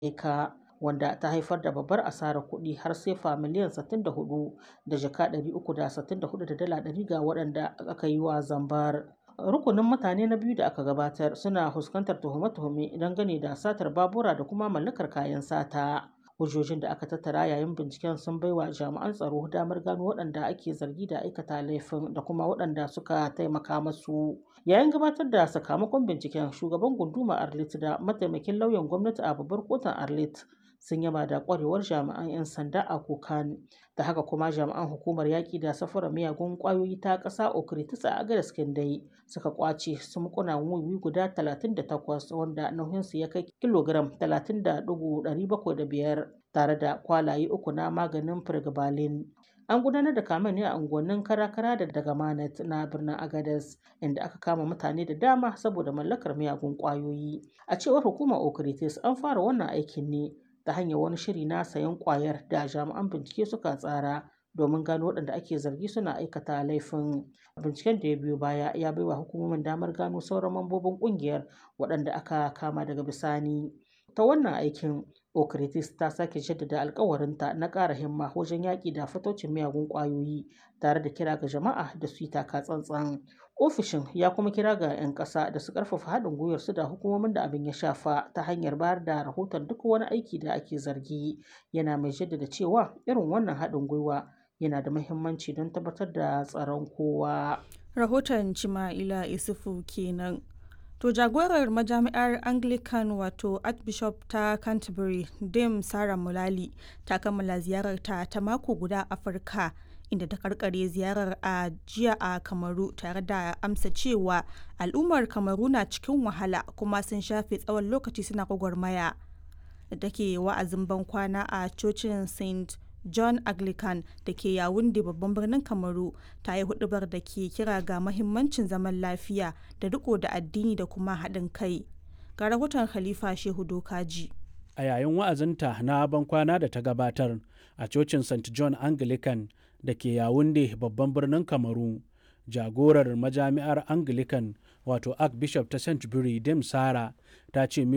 eka wanda ta haifar da babbar asarar kuɗi har sefa miliyan 64 da jaka 364 da dala 100 ga waɗanda aka yi wa zambar. Rukunin mutane na biyu da aka gabatar suna fuskantar tuhume-tuhume dangane da satar babura da kuma mallakar kayan sata. Hujjojin da aka tattara yayin binciken sun baiwa jami'an tsaro damar gano waɗanda ake zargi da aikata laifin da kuma waɗanda suka taimaka masu. Yayin gabatar da sakamakon binciken, shugaban gundumar Arlit da mataimakin lauyan gwamnati a babbar kotun Arlit sun yaba da kwarewar jami'an 'yan sanda a Kokan. Da haka kuma jami'an hukumar yaƙi da safarar miyagun ƙwayoyi ta ƙasa Okritis a Agadas Kindai suka kwace sumkunan wiwi guda 38 wanda nauyinsu ya kai kilogiram 30.705 tare da kwalaye uku na maganin firgibalin. An gudanar da kamen ne a unguwannin Karakara da Dagamanet na birnin Agadez inda aka kama mutane da dama saboda mallakar miyagun ƙwayoyi. A cewar hukumar Okritis an fara wannan aikin ne ta hanyar wani shiri na sayen ƙwayar da jami'an bincike suka tsara domin gano waɗanda ake zargi suna aikata laifin. Binciken da ya biyo baya ya baiwa hukumomin damar gano sauran mambobin ƙungiyar waɗanda aka kama daga bisani. Ta wannan aikin Okritis ta sake jaddada alkawarinta na ƙara himma wajen yaƙi da fataucin miyagun ƙwayoyi tare da kira ga jama'a da su yi taka tsantsan. Ofishin ya kuma kira ga 'yan ƙasa da su ƙarfafa haɗin gwiwarsu da hukumomin da abin ya shafa ta hanyar bayar da rahoton duk wani aiki da ake zargi. Yana mai jaddada cewa irin wannan haɗin gwiwa yana da muhimmanci don tabbatar da tsaron kowa. Rahoton Cima'ila Isufu kenan. To jagorar majami'ar Anglican wato Archbishop ta Canterbury Dame Sarah Mulali ta kammala ziyararta ta mako guda Afirka inda ta karkare ziyarar a jiya a Kamaru tare da amsa cewa al'ummar Kamaru na cikin wahala kuma sun shafe tsawon lokaci suna gwagwarmaya. Da take wa'azin bankwana a cocin St. John Anglican da ke Yawunde babban birnin Kamaru ta yi hudubar da ke kira ga mahimmancin zaman lafiya da riko da addini da kuma haɗin kai. Ga rahoton Khalifa Shehu Dokaji. A yayin wa'azinta na bankwana da ta gabatar a cocin St. John Anglican da ke Yawunde babban birnin Kamaru, jagorar majami'ar Anglican wato Archbishop ta St. Dame Sara ta ce